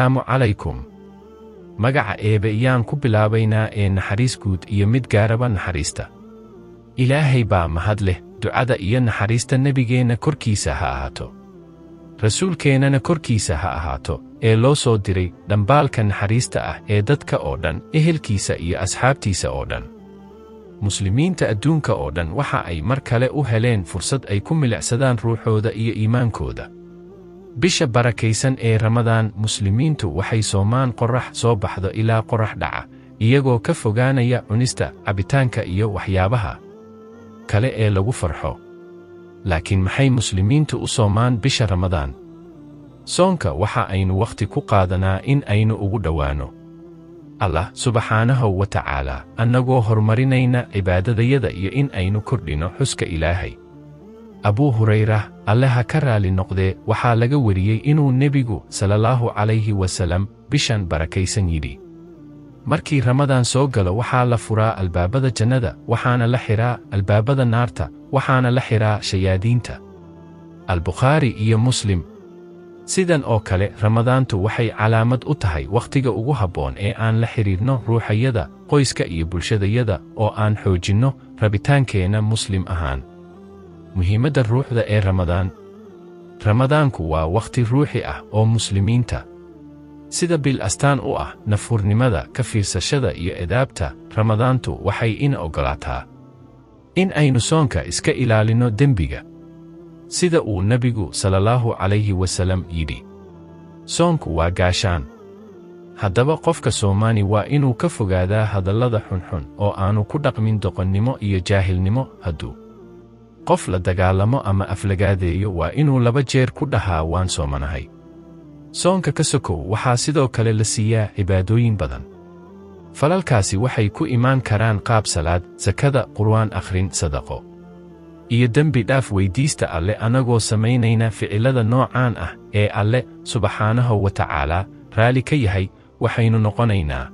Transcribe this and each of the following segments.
asalaamu calaykum magaca eebe iyaan ku bilaabaynaa ee naxariis guud iyo mid gaaraba naxariista ilaahay baa mahad leh ducada iyo naxariista nebigeenna korkiisa ha ahaato rasuulkeennana korkiisa ha ahaato ee loo soo diray dhambaalka naxariista ah ee dadka oo dhan ehelkiisa iyo asxaabtiisa oo dhan muslimiinta adduunka oo dhan waxa ay mar kale u heleen fursad ay ku milicsadaan ruuxooda iyo iimaankooda bisha barakaysan ee ramadaan muslimiintu waxay soomaan qorrax soo baxdo ilaa qorrax dhaca iyagoo ka fogaanaya cunista cabitaanka iyo waxyaabaha kale ee lagu farxo laakiin maxay muslimiintu u soomaan bisha ramadaan soonka waxa aynu wakhti ku qaadanaa in aynu ugu dhowaanno allah subxaanahu wa tacaalaa annagoo horumarinayna cibaadadayada iyo in aynu kordhinno xuska ilaahay abuu hurayra alle ha ka raali noqdee waxaa laga weriyey inuu nebigu salallaahu calayhi wasallam bishan barakaysan yidhi markii ramadaan soo galo waxaa la furaa albaabada jannada waxaana la xidhaa albaabada naarta waxaana la xidhaa shayaadiinta albukhaari iyo muslim sidan oo kale ramadaantu waxay calaamad u tahay wakhtiga ugu habboon ee aan la xidhiidhno ruuxayada qoyska iyo bulshadayada oo aan xoojinno rabitaankeenna muslim ahaan muhiimadda ruuxda ee ramadaan ramadaanku waa wakhti ruuxi ah oo muslimiinta sida bil astaan u ah nafhurnimada ka fiirsashada iyo edaabta ramadaantu waxay ina oggolaataa in aynu soonka iska ilaalinno dembiga sida uu nebigu salallaahu calayhi wasallam yidhi soonku waa gaashaan haddaba qofka soomaani waa inuu ka fogaadaa hadallada xunxun oo aanu ku dhaqmin doqonnimo iyo jaahilnimo hadduu qof la dagaalamo ama aflagaadeeyo waa inuu laba jeer ku dhahaa waan soomanahay soonka ka sokow waxaa sidoo kale la siiyaa cibaadooyin badan falalkaasi waxay ku imaan karaan qaab salaad sakada qur'aan akhrin sadaqo iyo dembi dhaaf weyddiista alle annagoo samaynayna ficillada noocaan ah ee alle subxaanahu wa tacaalaa raalli ka yahay waxaynu noqonaynaa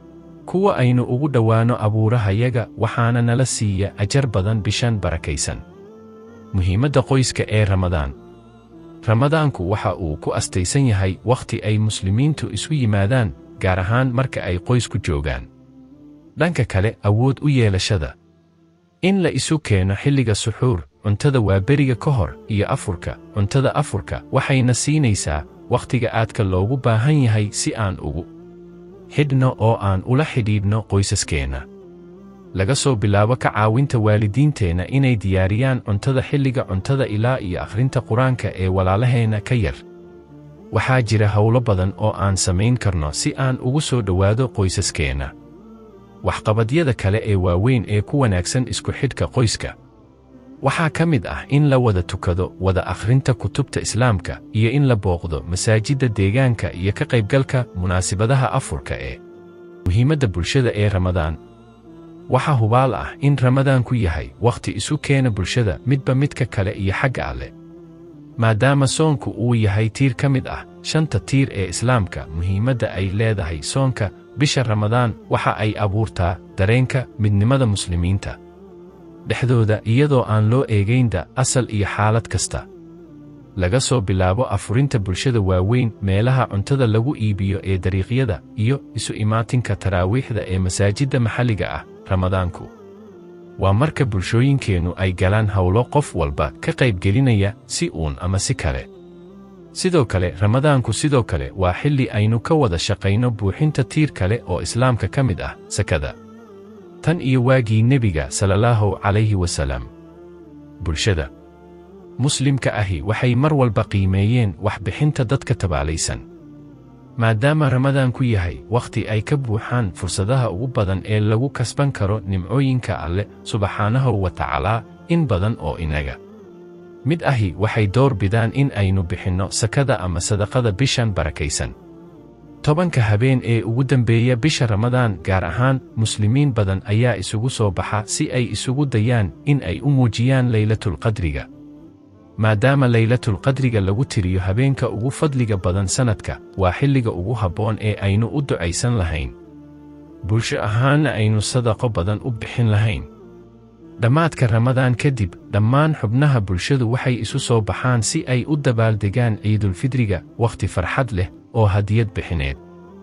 kuwa aynu ugu dhowaanno abuurahayaga waxaana nala siiya ajar badan bishan barakaysan muhiimadda qoyska ee ramadaan ramadaanku waxa uu ku astaysan yahay wakhti ay muslimiintu isu yimaadaan gaar ahaan marka ay qoysku joogaan dhanka kale awood u yeelashada in la isu keeno xilliga suxuur cuntada waaberiga ka hor iyo afurka cuntada afurka waxayna siinaysaa wakhtiga aadka loogu baahan yahay si aan ugu xidhno oo aan ula xidhiidhno qoysaskeenna laga soo bilaabo ka caawinta waalidiinteenna inay diyaariyaan cuntada xilliga cuntada ilaa iyo akhrinta qur-aanka ee walaalaheenna ka yar waxaa jira howlo badan oo aan samayn karno si aan ugu soo dhowaado qoysaskeenna waxqabadyada kale ee waaweyn ee ku wanaagsan isku xidhka qoyska waxaa ka mid ah in la wada tukado wada akhrinta kutubta islaamka iyo in la booqdo masaajidda deegaanka iyo ka qaybgalka munaasibadaha afurka ee muhiimadda bulshada ee ramadaan waxaa hubaal ah in ramadaanku yahay wakhti isu keena bulshada midba midka kale iyo xagga alle maadaama soonku uu yahay tiir ka mid ah shanta tiir ee islaamka muhiimadda ay leedahay soonka bisha ramadaan waxa ay abuurtaa dareenka midnimada muslimiinta dhexdooda iyadoo aan loo eegaynda asal iyo xaalad kasta laga soo bilaabo afurinta bulshada waaweyn meelaha cuntada lagu iibiyo ee dariiqyada iyo isu imaatinka taraawiixda ee masaajidda maxalliga ah ramadaanku waa marka bulshooyinkeennu ay galaan howlo qof walba ka qaybgelinaya si uun ama si kale sidoo kale ramadaanku sidoo kale waa xilli aynu ka wada shaqayno buuxinta tiir kale oo islaamka ka mid ah sakada tan iyo waagii nebiga salallaahu calayhi wasallam bulshada muslimka ahi waxay mar walba qiimeeyeen waxbixinta dadka tabaalaysan maadaama ramadaanku yahay wakhti ay ka buuxaan fursadaha ugu badan ee lagu kasban karo nimcooyinka alle subxaanahu wa tacaalaa in badan oo inaga mid ahi waxay door bidaan in aynu bixinno sakada ama sadaqada bishan barakaysan tobanka habeen ee ugu dambeeya bisha ramadaan gaar ahaan muslimiin badan ayaa isugu soo baxa si ay isugu dayaan in ay u muujiyaan laylatulqadriga maadaama laylatulqadriga lagu tiriyo habeenka ugu fadliga badan sannadka waa xilliga ugu habboon ee aynu u ducaysan lahayn bulsho ahaanna aynu sadaqo badan u bixin lahayn dhammaadka ramadaan kadib dhammaan xubnaha bulshadu waxay isu soo baxaan si ay u dabaaldegaan ciidulfidriga wakhti farxad leh oo hadiyad bixineed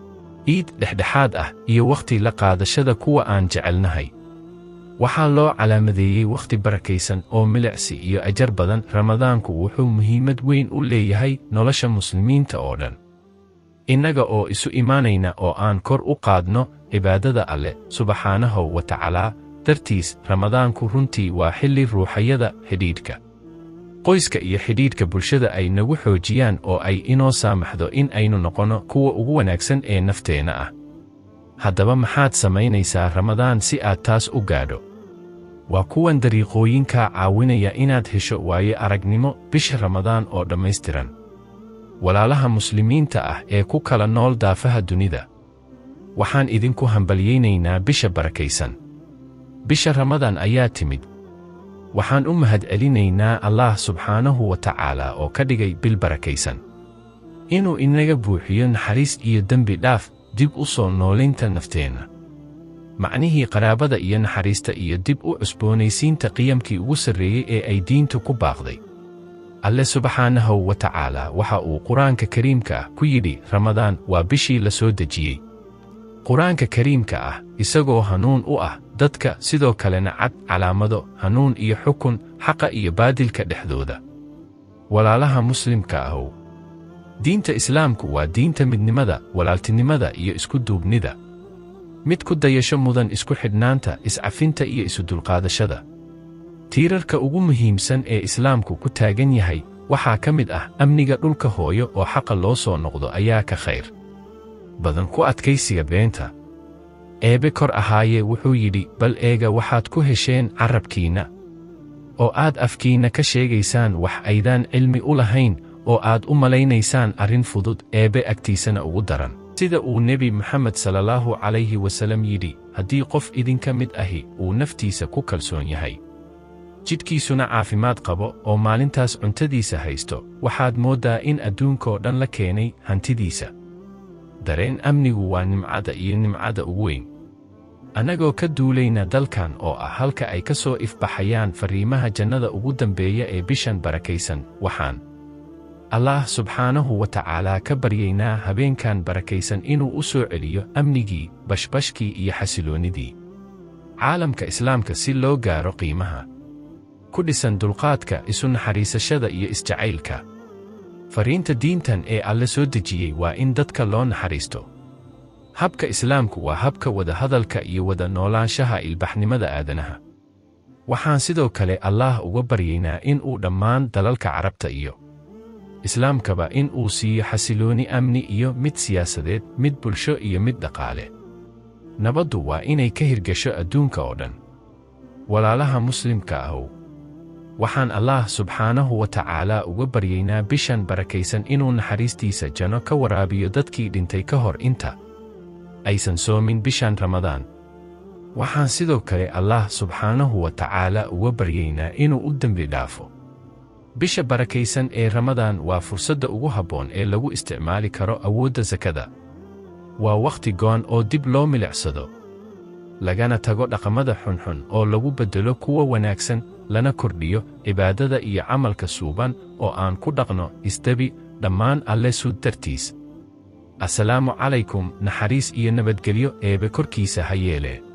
ciid dhexdhexaad ah iyo wakhti la qaadashada kuwa aan jecelnahay waxaa loo calaamadeeyey wakhti barakaysan oo milicsi iyo ajar badan ramadaanku wuxuu muhiimad weyn u leeyahay nolosha muslimiinta oo dhan innaga oo isu imaanayna oo aan kor u qaadno cibaadada alleh subxaanahu wa tacaalaa dartiis ramadaanku runtii waa xilli ruuxayada xidhiidhka qoyska iyo xidhiidhka bulshada ay nagu xoojiyaan oo ay inoo saamaxdo in aynu noqonno kuwa ugu wanaagsan ee nafteenna ah haddaba maxaad samaynaysaa ramadaan si aad taas u gaadho waa kuwan dariiqooyinkaa caawinaya inaad hesho waayo aragnimo bisha ramadaan oo dhammaystiran walaalaha muslimiinta ah ee ku kala nool daafaha dunida waxaan idinku hambalyaynaynaa bisha barakaysan bisha ramadaan ayaa timid waxaan u mahadcelinaynaa allaah subxaanahu wa tacaala oo ka dhigay bil barakaysan inuu inaga buuxiyo naxariis iyo dembi dhaaf dib u soo noolaynta nafteenna macnihii qaraabada iyo naxariista iyo dib u cusboonaysiinta qiyamkii ugu sarreeyey ee ay diintu ku baaqday alle subxaanahu wa tacaala waxa uu qur-aanka kariimka ah ku yidhi ramadaan waa bishii la soo dejiyey qur-aanka kariimka ah isagoo hanuun u ah dadka sidoo kalena cad calaamado hanuun iyo xukun xaqa iyo baadilka dhexdooda walaalaha muslimka ahow diinta islaamku waa diinta midnimada walaaltinimada iyo isku duubnida mid ku dayasho mudan isku xidhnaanta iscafinta iyo isudulqaadashada tiirarka ugu muhiimsan ee islaamku ku taagan yahay waxaa ka mid ah amniga dhulka hooyo oo xaqa loo soo noqdo ayaa ka khayr badan ku adkaysiga beenta eebe kor ahaayee wuxuu yidhi bal eega waxaad ku hesheen carrabkiinna oo aad afkiinna ka sheegaysaan wax aydaan cilmi u lahayn oo aad u malaynaysaan arrin fudud eebe agtiisana ugu daran sida uu nebi moxamed salallaahu calayhi wasallam yidhi haddii qof idinka mid ahi uu naftiisa ku kalsoon yahay jidhkiisuna caafimaad qabo oo maalintaas cuntadiisa haysto waxaad mooddaa in adduunkoo dhan la keenay hantidiisa dareen amnigu waa nimcada iyo nimcada ugu weyn annagoo ka duulayna dalkan oo ah halka ay ka soo ifbaxayaan farriimaha jannada ugu dambeeya ee bishan barakaysan waxaan allaah subxaanahu wa tacaalaa ka baryaynaa habeenkan barakaysan inuu u soo celiyo amnigii bashbashkii iyo xasiloonnidii caalamka islaamka si loo gaaro qiimaha ku dhisan dulqaadka isu naxariisashada iyo isjacaylka fariinta diintan ee alle soo dejiyey waa in dadka loo naxariisto habka islaamku waa habka wadahadalka iyo wada noolaanshaha ilbaxnimada aadanaha waxaan sidoo kale allaah uga baryaynaa in uu dhammaan dalalka carabta iyo islaamkaba in uu siiyo xasilooni amni iyo mid siyaasadeed mid bulsho iyo mid dhaqaale nabaddu waa inay ka hirgasho adduunka oo dhan walaalaha muslimka ahow waxaan allaah subxaanahu wa tacaalaa uga baryaynaa bishan barakaysan inuu naxariistiisa janno ka waraabiyo dadkii dhintay ka hor inta aysan soomin bishan ramadaan waxaan sidoo kale allaah subxaanahu wa tacaalaa uga baryaynaa inuu u dembi dhaafo bisha barakaysan ee ramadaan waa fursadda ugu habboon ee lagu isticmaali karo awoodda sakada waa wakhti goon oo dib loo milicsado lagana tago dhaqamada xunxun oo lagu beddelo kuwa wanaagsan lana kordhiyo cibaadada iyo camalka suuban oo aan ku dhaqno isdebi dhammaan alle sud dartiis assalaamu calaykum naxariis iyo nabadgelyo eebe korkiisa ha yeelee